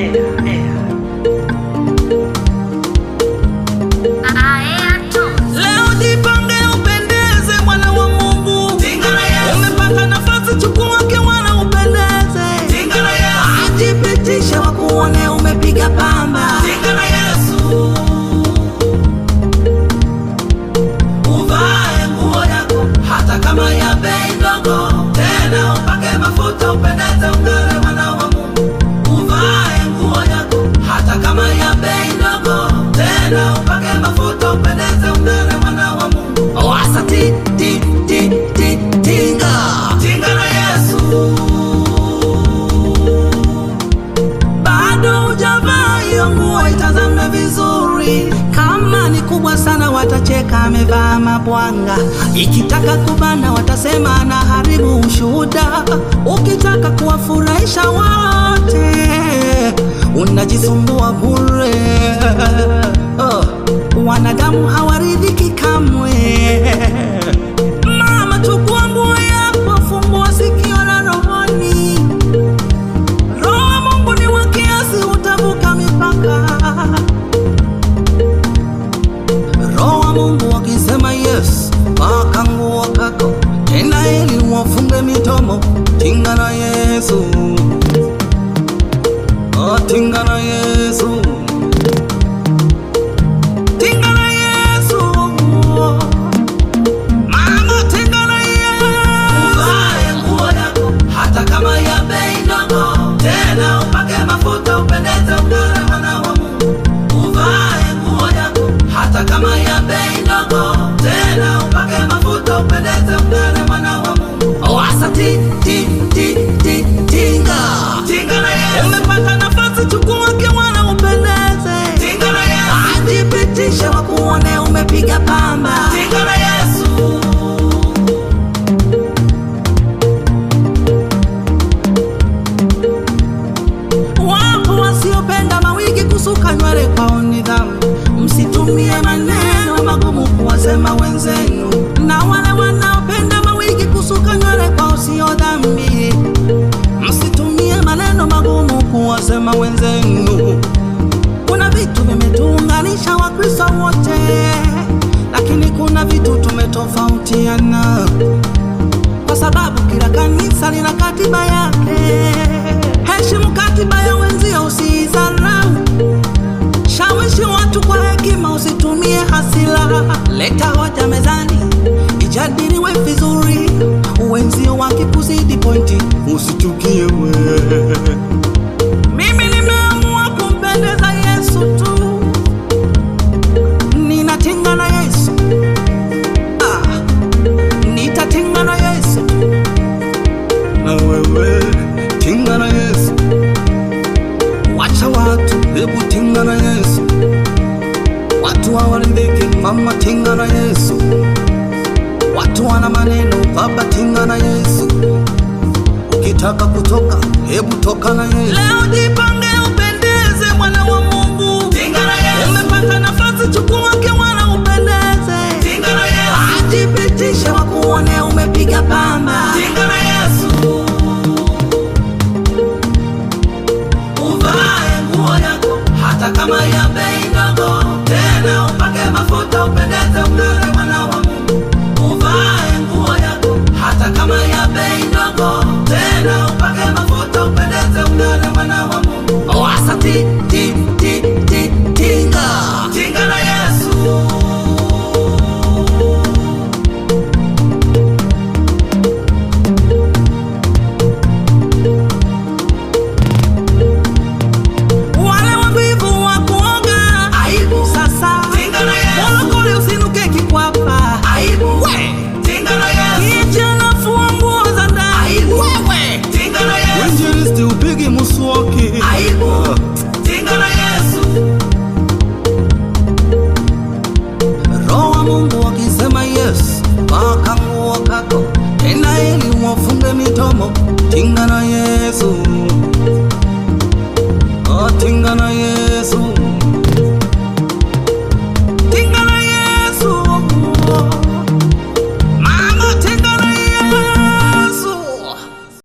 Leo jipange upendeze mwana wa Mungu. Umepata nafasi chukua kiwana upendeze. Ajipitishe wakuone umepiga pamba. Uvae nguo yako hata kama ya bei ndogo, tena upake mafuta upendeze, ung'are mwana wa Mungu. Uvae nguo yako hata kama ya bei ndogo, tena upake mafuta upendeze, ung'are mwana wa Mungu. Wasa ti ti ti ti tinga tinga na Yesu bado hujavaa hiyo nguo, itazame vizuri. Kama ni kubwa sana, watacheka amevaa mabwanga. Ikitaka kubana, watasema anaharibu ushuhuda. Ukitaka kuwafurahisha wote, unajisumbua bure. Oh, wanadamu hawaridhiki kamwe. Mama, chukua nguo yako, fungua sikio la rohoni. Roho wa Mungu ni wa kiasi, utavuka mipaka. Roho wa Mungu akisema yes, paka nguo kako tena, ili wafunge mitomo. Tinga na Yesu, oh, tinga na Yesu, tinga na Yesu. Mama, tinga na Yesu. Uvae nguo yako hata kama ya bei ndogo, tena upake mafuta upendeze, ung'are mwana wa Mungu. Uvae nguo yako hata kama ya bei ndogo, tena upake mafuta upendeze, ung'are mwana wa Mungu. Wasa ti ti ti ti tinga tinga na Yesu. Umepata nafasi, chukua kiwana upendeze. Tinga na Yesu. Ajipitishe wakuone umepiga pamba. Tinga na Yesu. Wapo wasiopenda mawigi kusuka nywele kwao ni dhambi. Msitumie maneno magumu kuwasema wenzenu, na wale wanaopenda mawigi kusuka nywele kwao sio dhambi. Msitumie maneno magumu kuwasema wenzenu. Kuna vitu vimetuunganisha Wakristo wote, lakini kuna vitu tumetofautiana kwa sababu kila kanisa lina katiba yake. Heshimu katiba ya wenzio, usiidharau. Shawishi watu kwa hekima, usitumie hasira. Leta hoja mezani, ijadiliwe vizuri. Wenzio wakikuzidi pointi, usitukie wewe. Mimi nimeamua kumpendeza Yesu tu, ninatinga na Yesu ah, nitatinga na Yesu na wewe tinga na Yesu, wacha watu, hebu tinga na Yesu, watu hawaridhiki, mama tinga na Yesu, watu wana maneno, baba tinga na Yesu, ukitaka kutoka, hebu toka na Yesu. Leo jipange upendeze, mwana wa Mungu, tinga na Yesu. Umepata nafasi, chukua kiwana upendeze, tinga na Yesu. Ajipitishe wakuone umepiga pamba, tinga na Yesu. Uvae nguo yako hata kama ya bei ndogo, tena upake mafuta upendeze, ung'are mwana wa Mungu. Uvae nguo yako hata kama ya bei ndogo, tena upake mafuta upendeze, ung'are mwana wa Mungu. Wasa ti ti ti ti tinga tinga na Yesu. Wale wavivu wa kuoga aibu sasa, tinga na Yesu. Molokole usinuke kikwapa aibu, we tinga na Yesu. Kijana fua nguo za ndani aibu, wewe tinga na Yesu. Injilisti upigi muswaki aibu, tinga na Yesu. Roho wa Mungu akisema yes, paka nguo kako tena, ili wafunge mitomo, tinga na Yesu. Oh, tinga na Yesu